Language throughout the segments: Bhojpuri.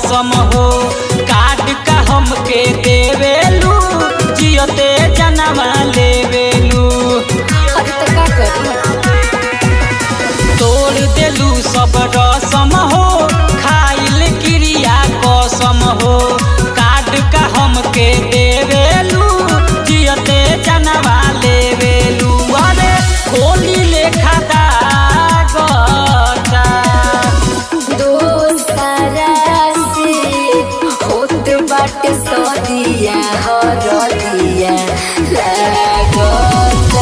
कसम हो काट का हमके देवेलू जियते जनवा लेवेलू अरे तो का करी तोड़ देलू सब रसम हो खाइल क्रिया कसम हो काट का हमके देवेलू जियते जनवा लेवेलू अरे होली लेखा दागता दोसरा से होत बाटे सदिया हरदिया लागता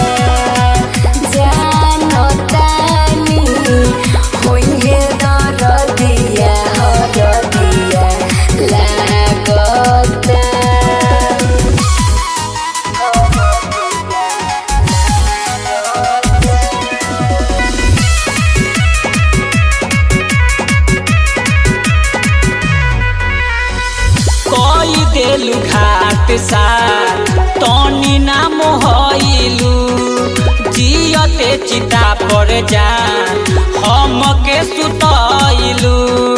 जानतानी होइहे दरदिया हरदिया लागता कई देलू घाट सा तनी ना मोहलू जियते चिता पर जा हमके सुतलू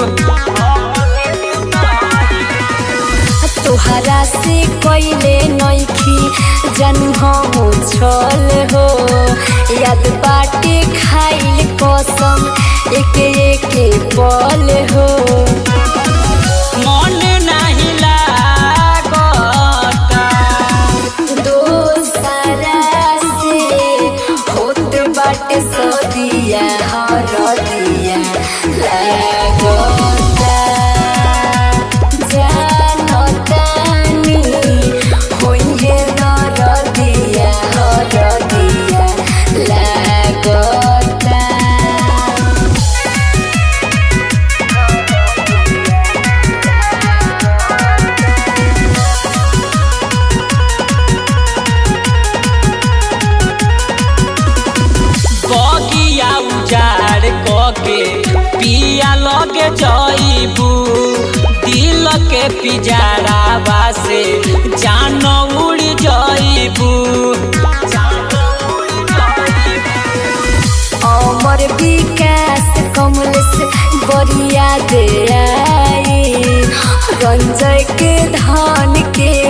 तोहरा से कैले नइखी जानू हम छल हो याद बाटे खाइल कसम एके एके पल हो मन नहीं लागता दोसरा से होत बाटे सदिया हरदिया लागता जानतानी होइहे दरदिया हरदिया लागता बगिया उजाड़ कके पिया लगे जईबू दिल के पिजारावा से जान उड़ जईबू अमर विकास कमलेश बरिया दे आई रंजय के धान के